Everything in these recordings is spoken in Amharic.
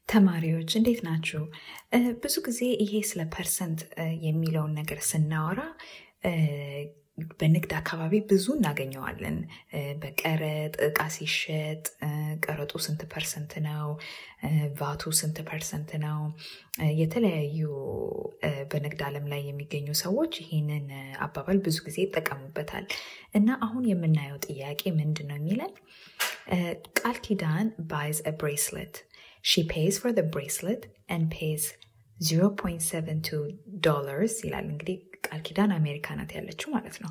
ተማሪዎች እንዴት ናችሁ? ብዙ ጊዜ ይሄ ስለ ፐርሰንት የሚለውን ነገር ስናወራ በንግድ አካባቢ ብዙ እናገኘዋለን። በቀረጥ እቃ ሲሸጥ ቀረጡ ስንት ፐርሰንት ነው? ቫቱ ስንት ፐርሰንት ነው? የተለያዩ በንግድ ዓለም ላይ የሚገኙ ሰዎች ይህንን አባባል ብዙ ጊዜ ይጠቀሙበታል እና አሁን የምናየው ጥያቄ ምንድን ነው የሚለን ቃል ኪዳን ባይዝ አ ብሬስሌት ሺ ፔይዝ ፎር the bracelet and pays 0.72 ዶላርስ ይላል። እንግዲህ ቃል ኪዳን አሜሪካ ናት ያለችው ማለት ነው።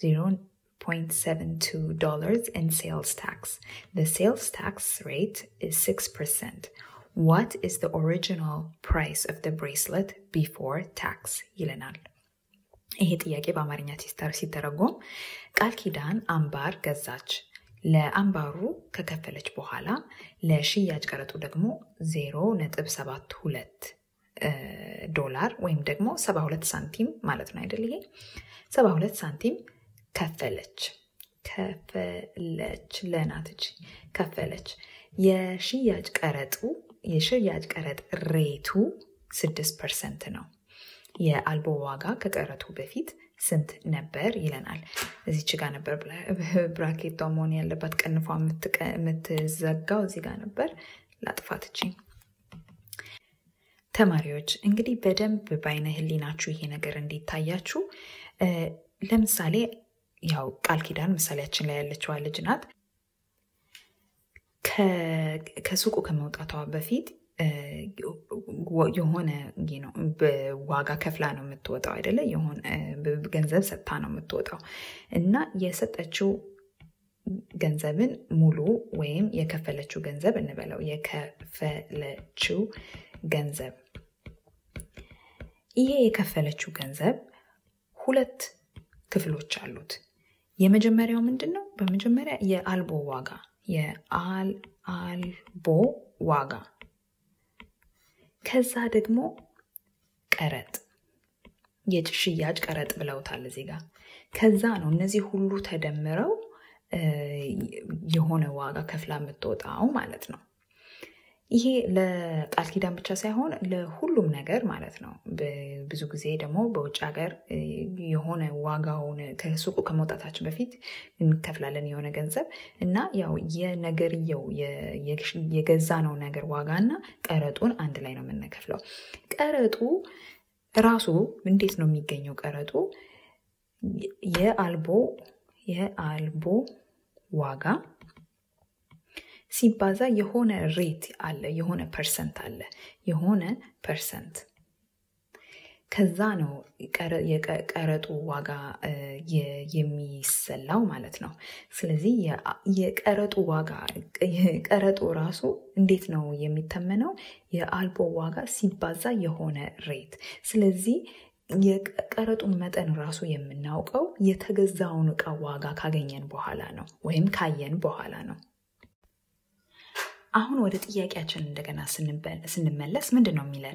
0.72 dollars in sales tax. The sales tax rate is 6%. What is the original price of the bracelet before tax? ይለናል። ይሄ ጥያቄ በአማርኛ ሲተረጎም ቃል ኪዳን አምባር ገዛች። ለአምባሩ ከከፈለች በኋላ ለሽያጭ ቀረጡ ደግሞ 0.72 ዶላር ወይም ደግሞ 72 ሳንቲም ማለት ነው አይደል? ይሄ 72 ሳንቲም ከፈለች ከፈለች ለናትች ከፈለች። የሽያጭ ቀረጡ የሽያጭ ቀረጥ ሬቱ 6 ፐርሰንት ነው። የአልቦ ዋጋ ከቀረጡ በፊት ስንት ነበር ይለናል። እዚች ጋር ነበር ብራኬቷ መሆን ያለባት ቀንፏ የምትዘጋው እዚህ ጋር ነበር። ላጥፋትችኝ። ተማሪዎች እንግዲህ በደንብ በአይነ ህሊናችሁ ይሄ ነገር እንዲታያችሁ ለምሳሌ ያው ቃል ኪዳን ምሳሌያችን ላይ ያለችዋ ልጅ ናት። ከሱቁ ከመውጣቷ በፊት የሆነ ዋጋ ከፍላ ነው የምትወጣው አይደለ? የሆነ ገንዘብ ሰጥታ ነው የምትወጣው እና የሰጠችው ገንዘብን ሙሉ ወይም የከፈለችው ገንዘብ እንበለው የከፈለችው ገንዘብ ይሄ የከፈለችው ገንዘብ ሁለት ክፍሎች አሉት። የመጀመሪያው ምንድን ነው? በመጀመሪያ የአልቦ ዋጋ የአልቦ ዋጋ ከዛ ደግሞ ቀረጥ የሽያጭ ቀረጥ ብለውታል እዚህ ጋር። ከዛ ነው እነዚህ ሁሉ ተደምረው የሆነ ዋጋ ከፍላ የምትወጣው ማለት ነው። ይሄ ለቃል ኪዳን ብቻ ሳይሆን ለሁሉም ነገር ማለት ነው። ብዙ ጊዜ ደግሞ በውጭ ሀገር የሆነ ዋጋውን ከሱቁ ከመውጣታችን በፊት እንከፍላለን የሆነ ገንዘብ እና ያው የነገርየው የገዛነው ነገር ዋጋ እና ቀረጡን አንድ ላይ ነው የምንከፍለው። ቀረጡ ራሱ እንዴት ነው የሚገኘው? ቀረጡ የአልቦ የአልቦ ዋጋ ሲባዛ የሆነ ሬት አለ፣ የሆነ ፐርሰንት አለ፣ የሆነ ፐርሰንት ከዛ ነው የቀረጡ ዋጋ የሚሰላው ማለት ነው። ስለዚህ የቀረጡ ዋጋ ቀረጡ ራሱ እንዴት ነው የሚተመነው? የአልቦ ዋጋ ሲባዛ የሆነ ሬት። ስለዚህ የቀረጡን መጠን ራሱ የምናውቀው የተገዛውን እቃ ዋጋ ካገኘን በኋላ ነው ወይም ካየን በኋላ ነው። አሁን ወደ ጥያቄያችን እንደገና ስንመለስ ምንድን ነው የሚለን?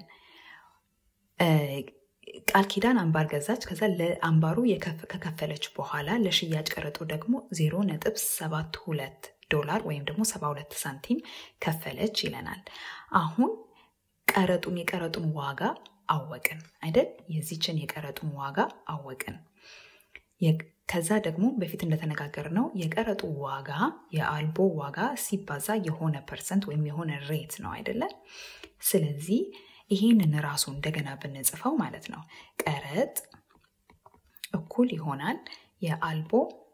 ቃል ኪዳን አምባር ገዛች። ከዛ ለአምባሩ ከከፈለች በኋላ ለሽያጭ ቀረጡ ደግሞ ዜሮ ነጥብ ሰባት ሁለት ዶላር ወይም ደግሞ ሰባ ሁለት ሳንቲም ከፈለች ይለናል። አሁን ቀረጡን የቀረጡን ዋጋ አወቅን አይደል? የዚችን የቀረጡን ዋጋ አወቅን። ከዛ ደግሞ በፊት እንደተነጋገር ነው የቀረጡ ዋጋ የአልቦ ዋጋ ሲባዛ የሆነ ፐርሰንት ወይም የሆነ ሬት ነው አይደለ? ስለዚህ ይህንን ራሱ እንደገና ብንጽፈው ማለት ነው ቀረጥ እኩል ይሆናል የአልቦ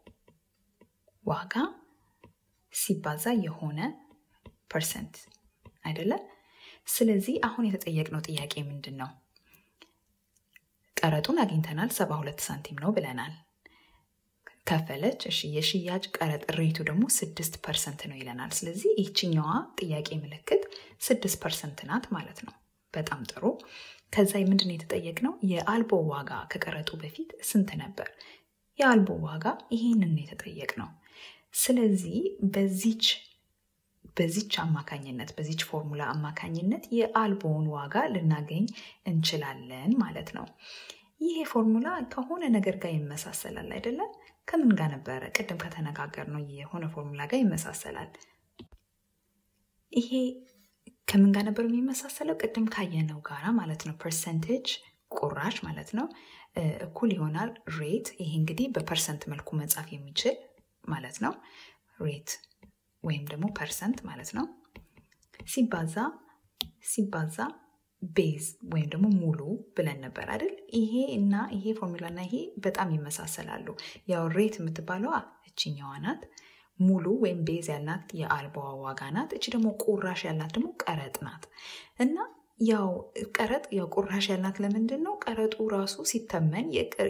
ዋጋ ሲባዛ የሆነ ፐርሰንት አይደለ? ስለዚህ አሁን የተጠየቅነው ጥያቄ ምንድን ነው? ቀረጡን አግኝተናል፣ ሰባ ሁለት ሳንቲም ነው ብለናል። ከፈለች። እሺ የሽያጭ ቀረጥ ሬቱ ደግሞ ስድስት ፐርሰንት ነው ይለናል። ስለዚህ ይችኛዋ ጥያቄ ምልክት ስድስት ፐርሰንት ናት ማለት ነው። በጣም ጥሩ። ከዛ ምንድን ነው የተጠየቅነው? የአልቦ ዋጋ ከቀረጡ በፊት ስንት ነበር? የአልቦ ዋጋ ይሄንን ነው የተጠየቅነው። ስለዚህ በዚች በዚች አማካኝነት በዚች ፎርሙላ አማካኝነት የአልቦውን ዋጋ ልናገኝ እንችላለን ማለት ነው። ይሄ ፎርሙላ ከሆነ ነገር ጋር ይመሳሰላል አይደለም? ከምን ጋር ነበረ? ቅድም ከተነጋገር ነው የሆነ ፎርሙላ ጋር ይመሳሰላል። ይሄ ከምን ጋር ነበር የሚመሳሰለው? ቅድም ካየነው ጋራ ማለት ነው። ፐርሰንቴጅ ቁራሽ ማለት ነው እኩል ይሆናል ሬት። ይሄ እንግዲህ በፐርሰንት መልኩ መጻፍ የሚችል ማለት ነው። ሬት ወይም ደግሞ ፐርሰንት ማለት ነው ሲባዛ ሲባዛ ቤዝ ወይም ደግሞ ሙሉ ብለን ነበር አይደል? ይሄ እና ይሄ ፎርሙላ እና ይሄ በጣም ይመሳሰላሉ። ያው ሬት የምትባለዋ እችኛዋ ናት። ሙሉ ወይም ቤዝ ያልናት የአልባዋ ዋጋ ናት። እቺ ደግሞ ቁራሽ ያልናት ደግሞ ቀረጥ ናት እና ያው ቀረጥ ያው ቁራሽ ያልናት ለምንድን ነው? ቀረጡ ራሱ ሲተመን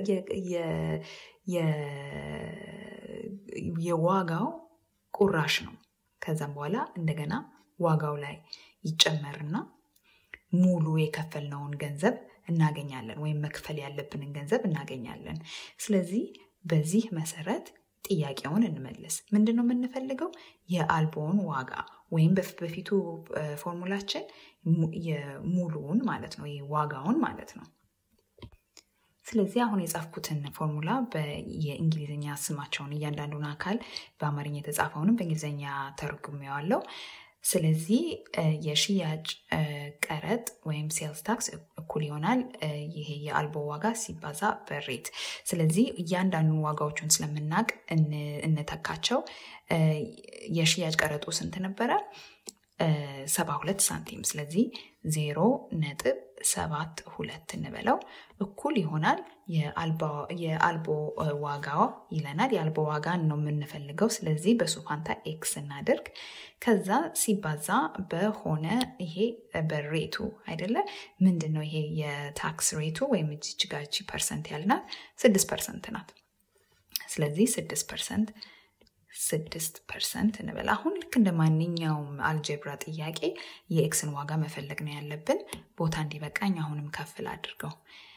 የዋጋው ቁራሽ ነው። ከዛም በኋላ እንደገና ዋጋው ላይ ይጨመርና ሙሉ የከፈልነውን ገንዘብ እናገኛለን፣ ወይም መክፈል ያለብንን ገንዘብ እናገኛለን። ስለዚህ በዚህ መሰረት ጥያቄውን እንመልስ። ምንድን ነው የምንፈልገው? የአልቦውን ዋጋ ወይም በፊቱ ፎርሙላችን የሙሉውን ማለት ነው፣ ዋጋውን ማለት ነው። ስለዚህ አሁን የጻፍኩትን ፎርሙላ የእንግሊዝኛ ስማቸውን እያንዳንዱን አካል በአማርኛ የተጻፈውንም በእንግሊዝኛ ተርጉሜዋለሁ። ስለዚህ የሽያጭ ቀረጥ ወይም ሴልስ ታክስ እኩል ይሆናል ይሄ የአልቦ ዋጋ ሲባዛ በሬት። ስለዚህ እያንዳንዱን ዋጋዎቹን ስለምናቅ እንተካቸው። የሽያጭ ቀረጡ ስንት ነበረ? ሰባ ሁለት ሳንቲም። ስለዚህ ዜሮ ነጥብ ሰባት ሁለት እንበለው እኩል ይሆናል የአልቦ ዋጋ ይለናል። የአልቦ ዋጋን ነው የምንፈልገው። ስለዚህ በሱ ፋንታ ኤክስ እናድርግ። ከዛ ሲባዛ በሆነ ይሄ በሬቱ አይደለ? ምንድን ነው ይሄ የታክስ ሬቱ ወይም እዚች ጋር እቺ ፐርሰንት ያልናት ስድስት ፐርሰንት ናት። ስለዚህ ስድስት ፐርሰንት ስድስት ፐርሰንት እንበል። አሁን ልክ እንደ ማንኛውም አልጀብራ ጥያቄ የኤክስን ዋጋ መፈለግ ነው ያለብን። ቦታ እንዲበቃኝ አሁንም ከፍል አድርገው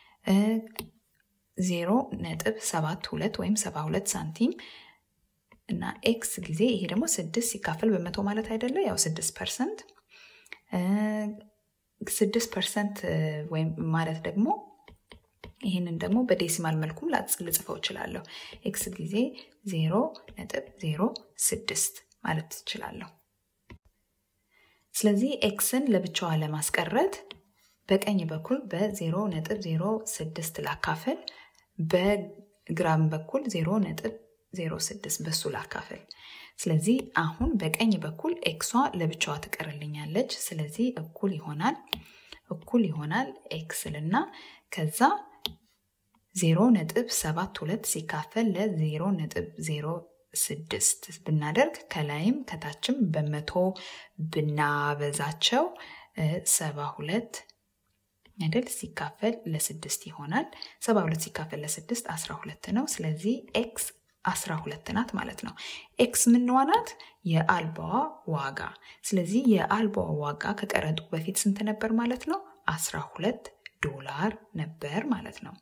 ዜሮ ነጥብ ሰባት ሁለት ወይም ሰባ ሁለት ሳንቲም እና ኤክስ ጊዜ ይሄ ደግሞ ስድስት ሲካፈል በመቶ ማለት አይደለ? ያው ስድስት ፐርሰንት ስድስት ፐርሰንት ወይም ማለት ደግሞ ይህንን ደግሞ በዴሲማል መልኩም ልጽፈው እችላለሁ። ኤክስ ጊዜ ዜሮ ነጥብ ዜሮ ስድስት ማለት ትችላለሁ። ስለዚህ ኤክስን ለብቻዋ ለማስቀረት በቀኝ በኩል በዜሮ ነጥብ ዜሮ ስድስት ላካፍል፣ በግራም በኩል ዜሮ ነጥብ ዜሮ ስድስት በሱ ላካፍል። ስለዚህ አሁን በቀኝ በኩል ኤክሷ ለብቻዋ ትቀርልኛለች። ስለዚህ እኩል ይሆናል እኩል ይሆናል ኤክስልና ከዛ ዜሮ ነጥብ ሰባት ሁለት ሲካፈል ለዜሮ ነጥብ ዜሮ ስድስት ብናደርግ ከላይም ከታችም በመቶ ብናበዛቸው ሰባ ሁለት አይደል ሲካፈል ለስድስት ይሆናል። ሰባ ሁለት ሲካፈል ለስድስት አስራ ሁለት ነው። ስለዚህ ኤክስ አስራ ሁለት ናት ማለት ነው። ኤክስ ምንዋ ናት? የአልባዋ ዋጋ። ስለዚህ የአልባዋ ዋጋ ከቀረጡ በፊት ስንት ነበር ማለት ነው? አስራ ሁለት ዶላር ነበር ማለት ነው።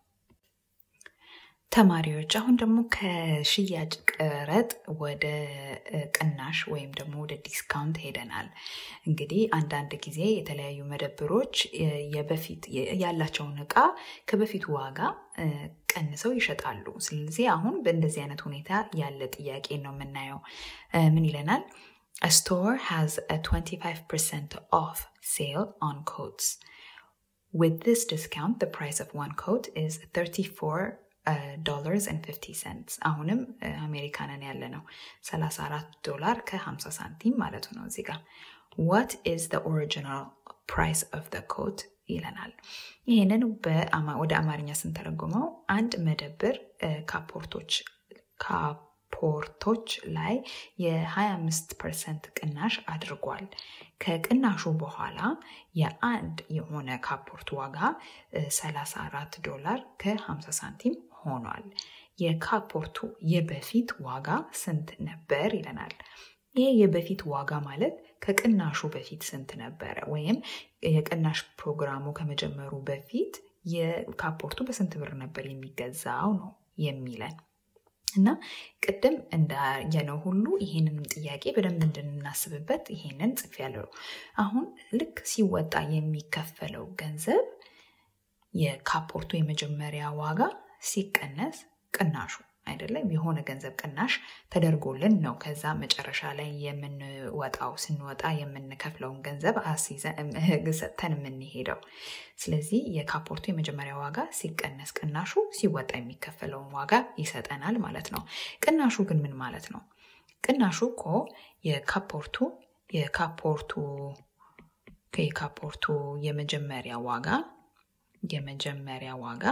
ተማሪዎች አሁን ደግሞ ከሽያጭ ቀረጥ ወደ ቅናሽ ወይም ደግሞ ወደ ዲስካውንት ሄደናል። እንግዲህ አንዳንድ ጊዜ የተለያዩ መደብሮች የበፊት ያላቸውን እቃ ከበፊቱ ዋጋ ቀንሰው ይሸጣሉ። ስለዚህ አሁን በእንደዚህ አይነት ሁኔታ ያለ ጥያቄ ነው የምናየው። ምን ይለናል? A store has a 25% off sale on coats. With this discount, the price of one coat is 34 ዶላርስ ኤንድ 50 ሰንትስ አሁንም አሜሪካንን ያለ ነው 34 ዶላር ከ50 ሳንቲም ማለት ነው እዚህ ጋር ዋት ኢዝ ዘ ኦሪጂናል ፕራይስ ኦፍ ዘ ኮት ይለናል ይህንን ወደ አማርኛ ስንተረጉመው አንድ መደብር ካፖርቶች ካፖርቶች ላይ የ25 ፐርሰንት ቅናሽ አድርጓል ከቅናሹ በኋላ የአንድ የሆነ ካፖርት ዋጋ 34 ዶላር ከ50 ሳንቲም ሆኗል። የካፖርቱ የበፊት ዋጋ ስንት ነበር ይለናል። ይሄ የበፊት ዋጋ ማለት ከቅናሹ በፊት ስንት ነበረ፣ ወይም የቅናሽ ፕሮግራሙ ከመጀመሩ በፊት የካፖርቱ በስንት ብር ነበር የሚገዛው ነው የሚለን እና ቅድም እንዳየነው ሁሉ ይህንንም ጥያቄ በደንብ እንድናስብበት ይሄንን ጽፌያለሁ። አሁን ልክ ሲወጣ የሚከፈለው ገንዘብ የካፖርቱ የመጀመሪያ ዋጋ ሲቀነስ ቅናሹ አይደለም የሆነ ገንዘብ ቅናሽ ተደርጎልን ነው ከዛ መጨረሻ ላይ የምንወጣው ስንወጣ የምንከፍለውን ገንዘብ ሰጥተን የምንሄደው ስለዚህ የካፖርቱ የመጀመሪያ ዋጋ ሲቀነስ ቅናሹ ሲወጣ የሚከፈለውን ዋጋ ይሰጠናል ማለት ነው ቅናሹ ግን ምን ማለት ነው ቅናሹ እኮ የካፖርቱ የካፖርቱ የካፖርቱ የመጀመሪያ ዋጋ የመጀመሪያ ዋጋ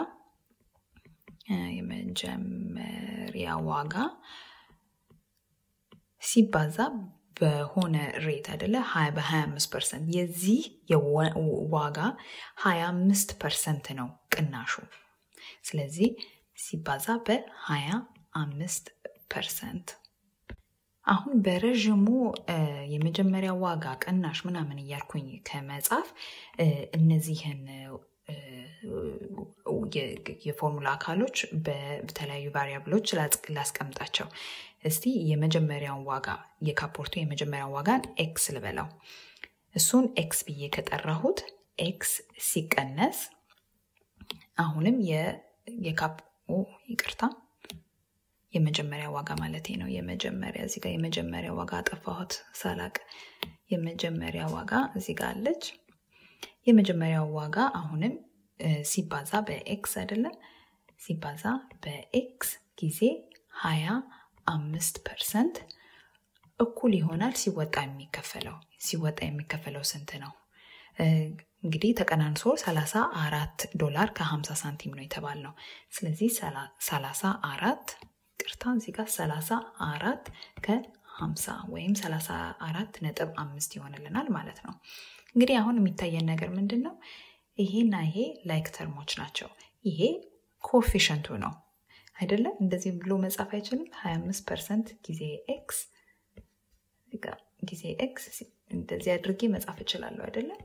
የመጀመሪያ ዋጋ ሲባዛ በሆነ ሬት አይደለ በ25 ፐርሰንት የዚህ ዋጋ 25 ፐርሰንት ነው ቅናሹ ስለዚህ ሲባዛ በ25 ፐርሰንት አሁን በረዥሙ የመጀመሪያ ዋጋ ቅናሽ ምናምን እያልኩኝ ከመጻፍ እነዚህን የፎርሙላ አካሎች በተለያዩ ቫሪያብሎች ላስቀምጣቸው እስቲ የመጀመሪያውን ዋጋ የካፖርቱ የመጀመሪያውን ዋጋን ኤክስ ልበለው እሱን ኤክስ ብዬ ከጠራሁት ኤክስ ሲቀነስ አሁንም የካፕ ይቅርታ የመጀመሪያ ዋጋ ማለት ነው የመጀመሪያ እዚህ ጋር የመጀመሪያ ዋጋ አጠፋሁት ሳላቅ የመጀመሪያ ዋጋ እዚህ ጋር አለች የመጀመሪያው ዋጋ አሁንም ሲባዛ በኤክስ አይደለም ሲባዛ በኤክስ ጊዜ ሀያ አምስት ፐርሰንት እኩል ይሆናል ሲወጣ የሚከፈለው ሲወጣ የሚከፈለው ስንት ነው እንግዲህ ተቀናንሶ 34 ዶላር ከ50 ሳንቲም ነው የተባል ነው ስለዚህ 34 ቅርታ እዚህ ጋር 34 ከ50 ወይም 34 ነጥብ አምስት ይሆንልናል ማለት ነው እንግዲህ አሁን የሚታየን ነገር ምንድን ነው ይሄና ይሄ ላይክ ተርሞች ናቸው ይሄ ኮፊሸንቱ ነው አይደለም እንደዚህ ብሎ መጻፍ አይችልም 25 ፐርሰንት ጊዜ ኤክስ ጊዜ ኤክስ እንደዚህ አድርጌ መጻፍ እችላለሁ አይደለም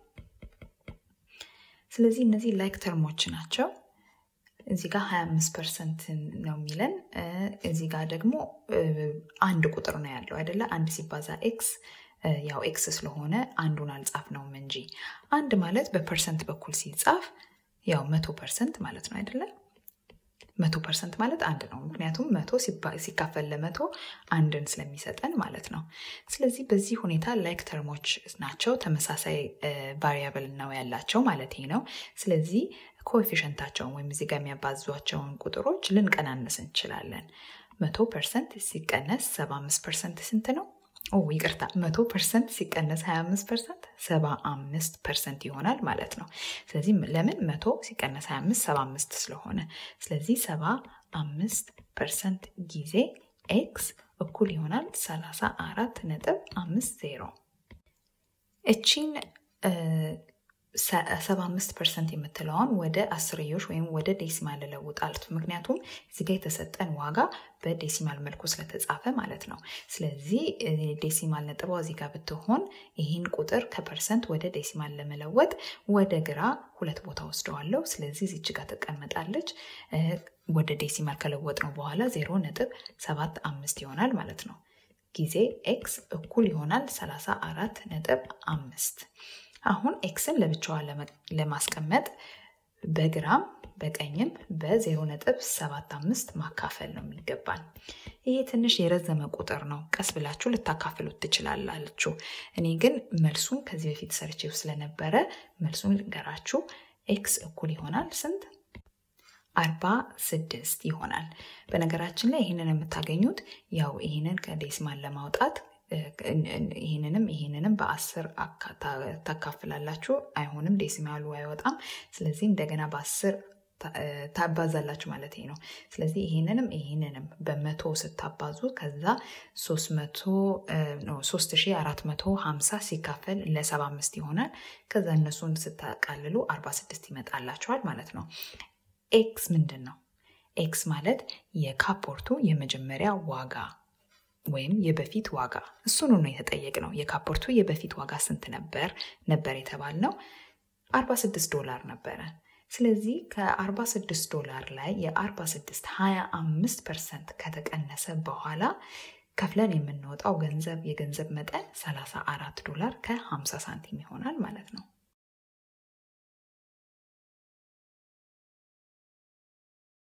ስለዚህ እነዚህ ላይክ ተርሞች ናቸው እዚህ ጋር 25 ፐርሰንት ነው የሚለን እዚህ ጋር ደግሞ አንድ ቁጥር ነው ያለው አይደለ አንድ ሲባዛ ኤክስ ያው ኤክስ ስለሆነ አንዱን አልጻፍ ነውም እንጂ አንድ ማለት በፐርሰንት በኩል ሲጻፍ ያው መቶ ፐርሰንት ማለት ነው አይደለም መቶ ፐርሰንት ማለት አንድ ነው ምክንያቱም መቶ ሲካፈል ለመቶ አንድን ስለሚሰጠን ማለት ነው ስለዚህ በዚህ ሁኔታ ላይክ ተርሞች ናቸው ተመሳሳይ ቫሪያብል ነው ያላቸው ማለት ነው ስለዚህ ኮኤፊሽንታቸውን ወይም እዚህ ጋር የሚያባዟቸውን ቁጥሮች ልንቀናንስ እንችላለን መቶ ፐርሰንት ሲቀነስ ሰባ አምስት ፐርሰንት ስንት ነው ኦ ይቅርታ መቶ ፐርሰንት ሲቀነስ 25 ፐርሰንት 75 ፐርሰንት ይሆናል ማለት ነው ስለዚህ ለምን መቶ ሲቀነስ 25 75 ስለሆነ ስለዚህ 75 ፐርሰንት ጊዜ ኤክስ እኩል ይሆናል 34 ነጥብ 50 እቺን 75 ፐርሰንት የምትለውን ወደ አስርዮሽ ወይም ወደ ዴሲማል ለውጣልት ምክንያቱም እዚጋ የተሰጠን ዋጋ በዴሲማል መልኩ ስለተጻፈ ማለት ነው ስለዚህ ዴሲማል ነጥቧ እዚጋ ብትሆን ይህን ቁጥር ከፐርሰንት ወደ ዴሲማል ለመለወጥ ወደ ግራ ሁለት ቦታ ወስደዋለሁ ስለዚህ እዚች ጋር ትቀመጣለች ወደ ዴሲማል ከለወጥ ነው በኋላ ዜሮ ነጥብ ሰባት አምስት ይሆናል ማለት ነው ጊዜ ኤክስ እኩል ይሆናል 34 ነጥብ አምስት አሁን ኤክስን ለብቻዋ ለማስቀመጥ በግራም በቀኝም በ0.75 ማካፈል ነው የሚገባን ይሄ ትንሽ የረዘመ ቁጥር ነው ቀስ ብላችሁ ልታካፍሉት ትችላላችሁ እኔ ግን መልሱን ከዚህ በፊት ሰርቼው ስለነበረ መልሱን ልንገራችሁ ኤክስ እኩል ይሆናል ስንት አርባ ስድስት ይሆናል በነገራችን ላይ ይህንን የምታገኙት ያው ይህንን ከዴሲማል ለማውጣት ይህንንም ይህንንም በአስር ታካፍላላችሁ አይሆንም ዴሲማሉ አይወጣም ስለዚህ እንደገና በአስር ታባዛላችሁ ማለት ነው ስለዚህ ይህንንም ይህንንም በመቶ ስታባዙ ከዛ 3450 ሲካፈል ለ75 ይሆናል ከዛ እነሱን ስታቃልሉ 46 ይመጣላችኋል ማለት ነው ኤክስ ምንድን ነው ኤክስ ማለት የካፖርቱ የመጀመሪያ ዋጋ ወይም የበፊት ዋጋ እሱኑ ነው የተጠየቅ ነው የካፖርቱ የበፊት ዋጋ ስንት ነበር ነበር የተባል ነው 46 ዶላር ነበረ ስለዚህ ከ46 ዶላር ላይ የ46 25 ፐርሰንት ከተቀነሰ በኋላ ከፍለን የምንወጣው ገንዘብ የገንዘብ መጠን 34 ዶላር ከ50 ሳንቲም ይሆናል ማለት ነው